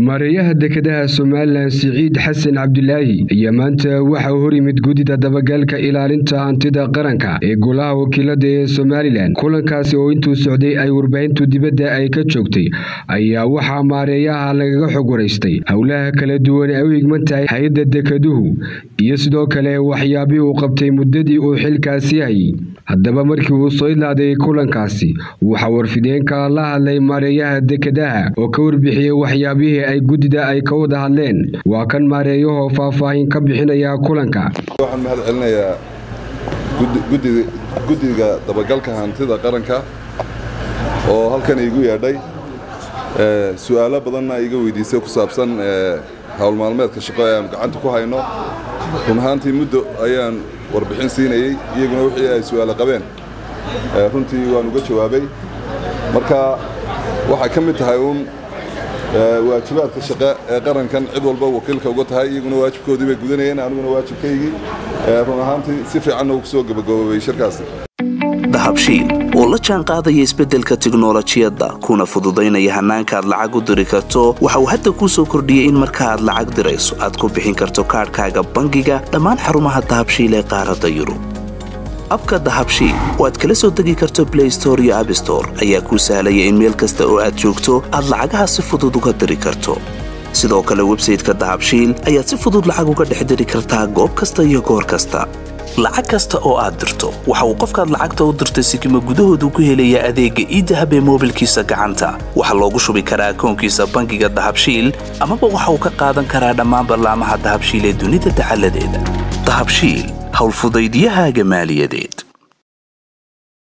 maareeyaha dekedaha somalilan siciid xasan cabdilaahi ayaa maanta waxa uu hor yimid guddida dabagalka ilaalinta hantida qaranka ee golaha wakiilada ee somalilan kulankaasi oo intuu socday ay warbaahintu dibadda ay ka joogtay ayaa waxaa maareeyaha lagaga xog waraystay howlaha kala duwan ay u higman tahay hay-adda dekeduhu iyo sidoo kale waxyaabihii uu qabtay muddadii uu xilkaasi hayay haddaba markii uu soo idlaaday kulankaasi waxaa warfideenka la hadlay maareeyaha dekedaha oo ka warbixiyey waxyaabihii ay guddida ay ka wada hadleen waa kan maareeyahoo faahfaahin ka bixinaya kulanka waxaan mahad celinayaa guddiga dabagalka hantida qaranka oo halkan iigu yeedhay su'aalo badanna iga weydiisay ku saabsan howl maalmeedka shaqo ee aan gacanta ku hayno run ahaantii muddo ayaan warbixin siinayey iyaguna wixii ay su'aalo qabeen runtii waan uga jawaabay marka waxay ka mid tahay uun waajibaadka shaqe ee qarankan cid walba wakiilka uga tahay iyaguna waajibkoodii bay gudanayeen aniguna waajibkaygii run ahaantii si fiicanna uu ku soo gabagaboobay shirkaasi dahabshiil oo la jaan qaadaya isbeddelka tiknolojiyadda kuna fududaynaya hannaanka aad lacag u diri karto waxa uu hadda kuu soo kordhiyey in marka aad lacag dirayso aad ku bixin karto kaadhkaaga bangiga dhammaan xarumaha dahabshiil ee qaaradda yurub abka dahabshiil oo aad kala soo degi karto blay store iyo abstore ayaa kuu sahlaya in meel kasta oo aad joogto aad lacagaha si fudud uga diri karto sidoo kale websayteka dahabshiil ayaad si fudud lacag uga dhex diri kartaa goob kasta iyo goor kasta lacag kasta oo aad dirto waxa uu qofkaad lacagta u dirtay sikima gudahoodu ku helayaa adeegga iidahab ee moobilkiisa gacanta waxaa loogu shubi karaa akoonkiisa bangiga dahabshiil amaba waxa uu ka qaadan karaa dhammaan ballaamaha dahabshiil ee dunida dacaladeeda dahabshiil howlfudaydyahaaga maaliyadeed